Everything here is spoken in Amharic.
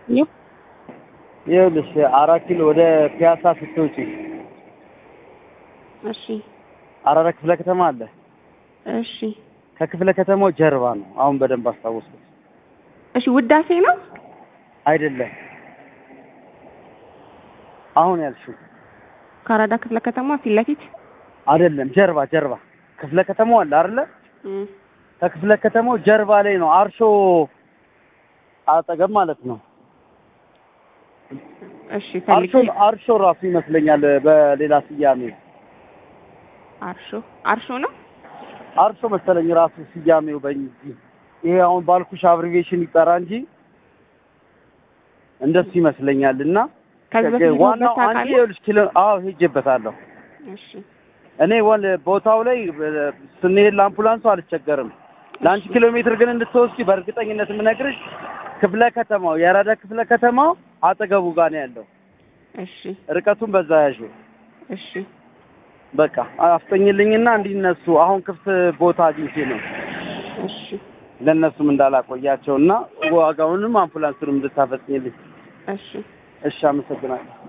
ይኸው ይኸውልሽ አራት ኪሎ ወደ ፒያሳ ስትወጪ እሺ አራዳ ክፍለ ከተማ አለ። እሺ ከክፍለ ከተማው ጀርባ ነው። አሁን በደንብ አስታወስኩት። እሺ ውዳሴ ነው አይደለም አሁን ያልሽው ከአራዳ ክፍለ ከተማ ፊት ለፊት አይደለም፣ ጀርባ ጀርባ ክፍለ ከተማው አለ አይደለ? እም፣ ከክፍለ ከተማው ጀርባ ላይ ነው። አርሾ አጠገብ ማለት ነው። እሺ ፈልጌ አርሾ አርሾ ራሱ ይመስለኛል በሌላ ስያሜ አርሾ አርሾ ነው አርሾ መሰለኝ ራሱ ስያሜው በእንጂ ይሄ አሁን ባልኩሽ አብሪቬሽን ይጠራ እንጂ እንደሱ ይመስለኛል። እና ከዚህ በፊት ዋናው ሄደህበት አንቺ ታውቃለህ? ይኸውልሽ ኪሎ አዎ ሄጄበታለሁ። እሺ እኔ ወል ቦታው ላይ እ፣ ስንሄድ ለአምቡላንሱ አልቸገርም። ለአንቺ ኪሎ ሜትር ግን እንድትወስጂ በእርግጠኝነት የምነግርሽ ክፍለ ከተማው የአራዳ ክፍለ ከተማው አጠገቡ ጋር ነው ያለው። እሺ ርቀቱን በዛ ያዥ። እሺ በቃ አፍጠኝልኝና እንዲነሱ አሁን ክፍት ቦታ አግኝቼ ነው እሺ ለእነሱም እንዳላቆያቸውና ዋጋውንም አምቡላንሱንም እንድታፈጽኝልኝ። እሺ እሺ፣ አመሰግናለሁ።